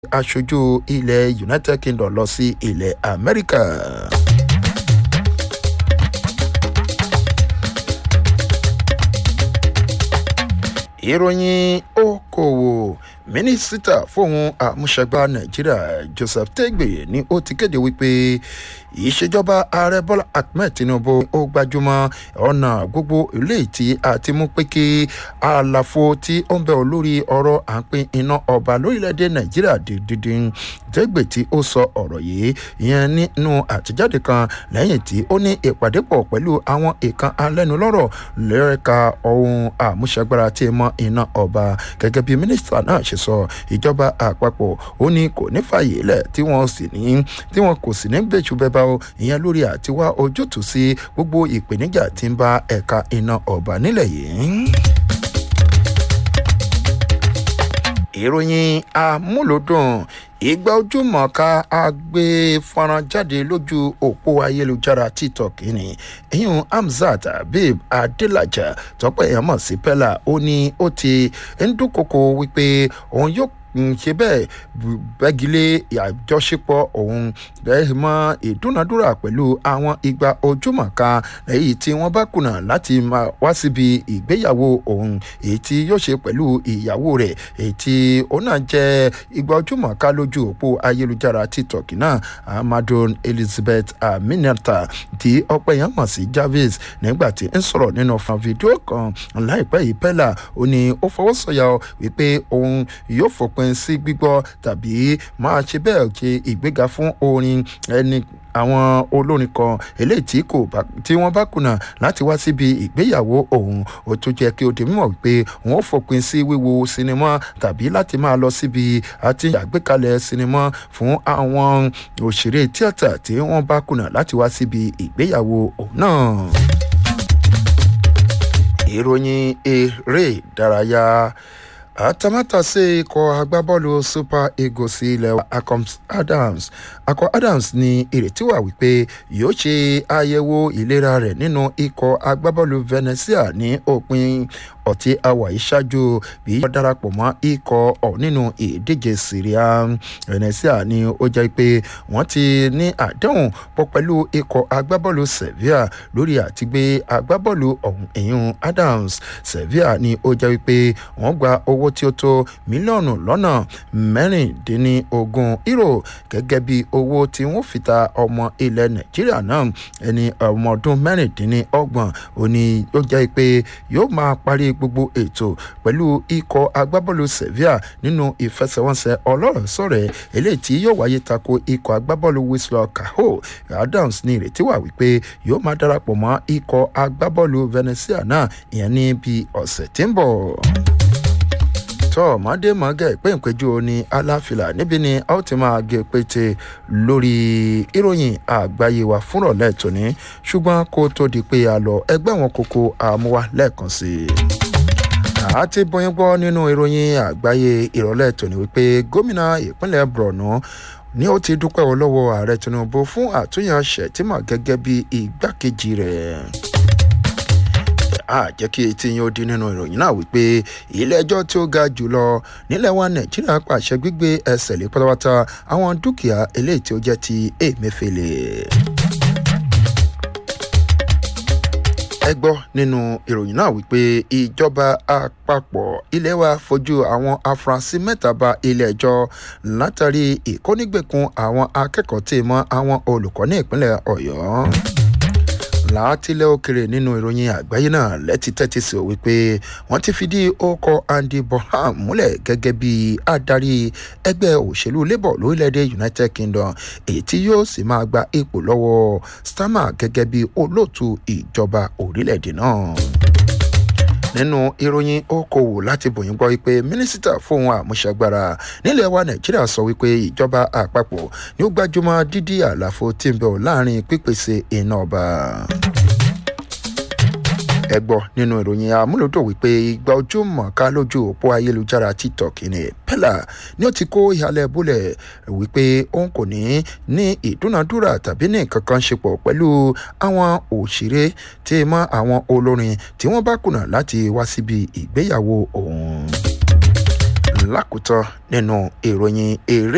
aṣojú ilẹ̀ united kingdom lọ sí ilẹ̀ amẹ́ríkà. ìròyìn okòwò mínísítà fóun àmúṣagbá nàìjíríà joseph tegbe ni ó ti kéde wípé ìṣèjọba ààrẹ bọ́lá ahmed tinubu ó gbajúmọ̀ ọ̀nà gbogbo ilé tí a ti mú pé kí àlàfo tí ó ń bẹ̀ ọ́ lórí ọ̀rọ̀ à ń pín iná ọba lórílẹ̀‐èdè nàìjíríà dídín tegbe tí ó sọ ọ̀rọ̀ yìí ìyẹn nínú àtijáde kan lẹ́yìn tí ó ní ìpàdé pọ̀ pẹ̀lú àwọn ìkan alẹ́nulọ́rọ̀ lẹ́ẹ̀ka ohun àmúṣagbára tí mọ iná ọba gẹ́gẹ́ bí mínísítà náà ṣe sọ ìjọba àpapọ̀ ó ní kò ní fààyè lẹ̀ tí wọ́n sì ní tí wọ́n kò sì ní gbèjú bẹ́ẹ̀ bá o ìyẹn lórí àtiwá ojútùú sí gbogbo ìpèníjà tí ń bá ẹ̀ka iná ọba nílẹ̀ yìí. ìròyìn amúlòdùn ìgbà ojúmọ̀ọ́ká agbé fọ́nrán jáde lójú òpó ayélujára tiktok ni ìyún hamzat habib adelaja tọpẹ èèyàn mọ̀ sí pella ó ní ó ti ń dúnkokò wípé òun yóò ṣe bẹ́ẹ̀ bẹ́gilé àjọṣepọ̀ òun bẹ́ẹ̀ mọ ìdúnadúrà pẹ̀lú àwọn igba ojúmọ̀ọ́ká èyí tí wọ́n bá kùnà láti máa wá síbi ìgbéyàwó òun èyí tí yóò ṣe pẹ̀lú ìyàwó rẹ̀ èyí tí òun náà jẹ́ igba ojúmọ̀ọ́ká lójú òpó ayélujára tiktok náà amadon elizabeth aminata tí ọpẹ́ yẹn mọ̀ sí jarvis nígbà tí ń sọ̀rọ̀ nínú fún fídíò kan láìpẹ́ yìí pẹ́lá ó ní ó fọwọ́ sọ̀yà wípé òun yóò fòpin sí gbígbọ́ tàbí máa ṣe bẹ́ẹ̀ ṣe ìgbéga fún orin ẹni àwọn olórin kan eléyìí tí kò bá tí wọ́n bá kùnà láti wá síbi ìgbéyàwó òun ó tún jẹ́ kí ó di mímọ̀ wípé wọ́n ó fòpin sí wíwo sinimá tàbí láti máa lọ síbi àti àgbékalẹ̀ sinimá fún àwọn òṣèré tíátà tí wọ́n bá kùnà láti wá síbi ìgbéyàwó òun náà. ìròyìn eré ìdárayá àtàmátàsé ikọ̀ agbábọ́ọ̀lù super eagles ilẹ̀ akom adams akọ adams ní ìrètí wà wípé yóò ṣe àyẹ̀wò ìlera rẹ̀ nínú ikọ̀ agbábọ́ọ̀lù venetia ní òpin ọtí àwà ìṣáájú bí yóò darapọ̀ mọ́ ikọ̀ ọ̀ nínú ìdíje syria venetia ni ó jẹ́ pé wọ́n ti ní àdéhùn pọ̀ pẹ̀lú ikọ̀ agbábọ́ọ̀lù sevilla lórí àtìgbé agbábọ́ọ̀lù ọ̀hún ẹ̀yìn adams sevilla ni ó jẹ́ pé wọ́n gba owó tí ó tó mílíọ̀nù lọ́nà mẹ́rìndínlógún euro gẹ́gẹ́ bí owó tí wọ́n fi ta ọmọ ilẹ̀ nàìjíríà náà ẹni ọmọ ọdún mẹ́rìndínlọ́gbọ̀n òní ó jẹ́ pé yóò máa parí gbogbo ètò pẹ̀lú ikọ̀ agbábọ́ọ̀lù sevilla nínú ìfẹsẹ̀wọnsẹ̀ ọlọ́rọ̀ sọ̀rẹ̀ eléyìí tí yóò wáyé tako ikọ̀ agbábọ́ọ̀lù whistler caho adams ní ìrètí wà wípé yóò máa darapọ̀ mọ́ ikọ̀ agbábọ́ọ̀lù venetia náà ìyẹn ní bí ọ̀sẹ̀ tí ń bọ̀ tọ́ mọ́démọ́gẹ́ ìpéǹpéjú ní aláfilà níbi ni a ó ti máa gé pété lórí ìròyìn àgbáyé wa fúnrọ̀lẹ́ tòní ṣùgbọ́n kó tó di pé a lọ ẹgbẹ́ wọn kókó àmúwá lẹ́ẹ̀kan sí i àti bóyin gbọ́ nínú ìròyìn àgbáyé ìrọ̀lẹ́ tòní wípé gómìnà ìpínlẹ̀ borno ni ó ti dúpẹ́ wọ lọ́wọ́ ààrẹ tinubu fún àtúnyànṣẹ́ tí mà gẹ́gẹ́ bí igbákejì rẹ̀ a jẹ́ kí etí yín ó di nínú ìròyìn náà wípé ilé ẹjọ́ tí ó ga jùlọ nílẹ̀ wa nàìjíríà pàṣẹ gbígbé ẹsẹ̀ lé pátápátá àwọn dúkìá eléyìí tí ó jẹ́ ti èmẹ́fẹ́lẹ́. ẹ gbọ́ nínú ìròyìn náà wípé ìjọba àpapọ̀ ilé wa fojú àwọn afurasí mẹ́ta ba ilé ẹjọ́ látàrí ìkónígbèkùn àwọn akẹ́kọ̀ọ́ tí mọ́ àwọn olùkọ́ ní ìpínlẹ̀ ọ̀yọ́ látìlẹ̀ òkèrè nínú ìròyìn àgbáyé náà lẹ́tí tẹ́tí sí o wípé wọ́n ti fìdí ọkọ̀ andy bonham múlẹ̀ gẹ́gẹ́ bí adarí ẹgbẹ́ òṣèlú labour lórílẹ̀‐èdè united kingdom èyí tí yóò sì máa gba ipò lọ́wọ́ starmer gẹ́gẹ́ bí olóòtú ìjọba orílẹ̀‐èdè náà nínú ìròyìn okòwò láti bòyìn gbọ́ wípé mínísítà fóun àmúṣagbára nílẹ̀ wa nàìjíríà sọ wípé ìjọba àpapọ̀ ni ó gbájúmọ́ dídí àlàfo tí ń bẹ̀ láàrin pípèsè iná ọba ẹ gbọ́ nínú ìròyìn amúlòdò wípé ìgbà ojú mọ̀ọ́ká lójú òpó ayélujára tiktok ní pella ni ó ti kó ìhàlẹ̀ bólẹ̀ wípé òun kò ní ní ìdúnadúrà tàbí ní nǹkan kan ṣe pọ̀ pẹ̀lú àwọn òṣèré tí mọ́ àwọn olórin tí wọ́n bá kùnà láti wá síbi ìgbéyàwó òun lákòótán nínú ìròyìn eré